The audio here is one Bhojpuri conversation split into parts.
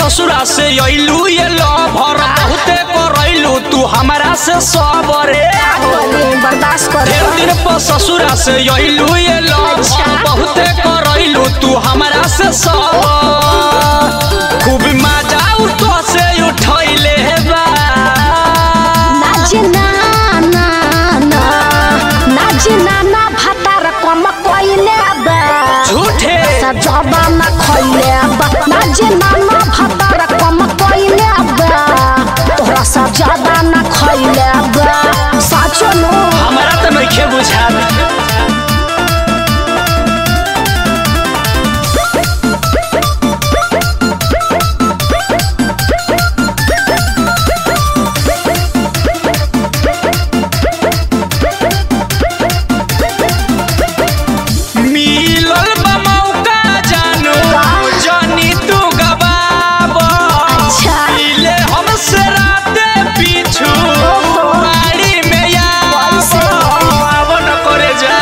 ससुरा से अइलू ये लभर बहुते करैलू तू हमरा से सबरे बोले बर्दाश्त कर ढेर दिन पर ससुरा से अइलू ये लभर अच्छा। बहुते करैलू तू हमरा से सब खूब मजा उठो से उठैले बा नाच ना ना ना नाच ना ना भातार कम कइले बा झूठे सजबा ना खइले बा नाच ना ना भातार कम कइले बा तोहरा सजबा ना खइले बा साचो नो हमरा त नइखे बुझात मिलल बा मौका जानू जानी तू गबाब अच्छा। मिले हमसे राते पीछू बाड़ी में कैसे? आव न करे जा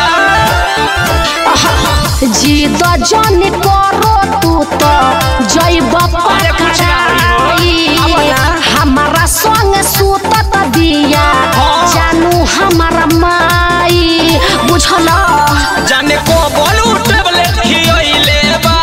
जीत जन करो तू तो जैब अरे कुछ ना होई हो। पकड़ाई हमारा संग सुतत दिया हाँ। जानू हमारा माई बुझल जाने को बोलू टेबलेट खियले बा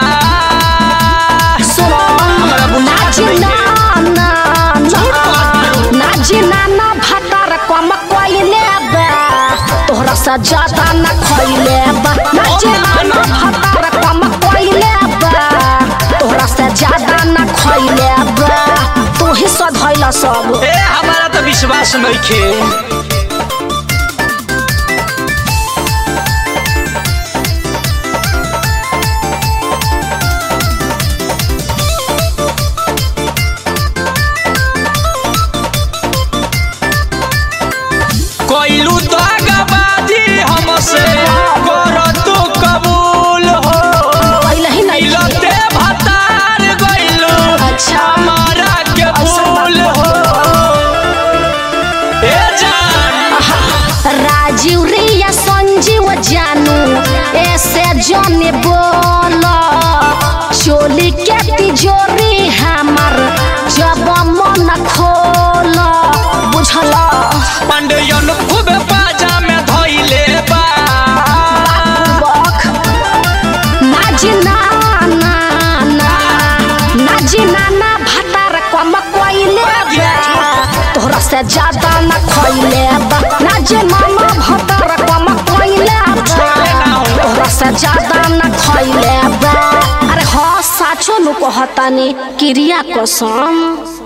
सुनो हमरा बुझा नाच नहीं ना ना झूठ ना बात नहीं। नाच ना ना भातार कम कइले बा तोहरा से ज्यादा ना खइले बा नाच ना ना भातार कम कइले बा तोहरा से ज्यादा ना खइले बा तू ही सधैला सब ए हमारा तो विश्वास नइखे कोइलू दगाबाजी हमसे कर तू कबूल हो पहले ही नहीं मिलते भतार गइलू अच्छा। हमारा के ऐसा फूल बात हो ए जान राजीव रिया संजीव जानू ऐसे जाने बोलो चोली के तिजोरी हमर जब मन खोल बुझल पंडियन खूब बाजा में धइले बा बक नाज ना ना ना नाज ना ना भातार कम कइले बा तोहरा से ज्यादा ना खइले बा नाज ना ना भातार कम कइले बा तोहरा से ज्यादा ना खइले बा अरे हाँ साचो नु कहतानी क्रिया कसम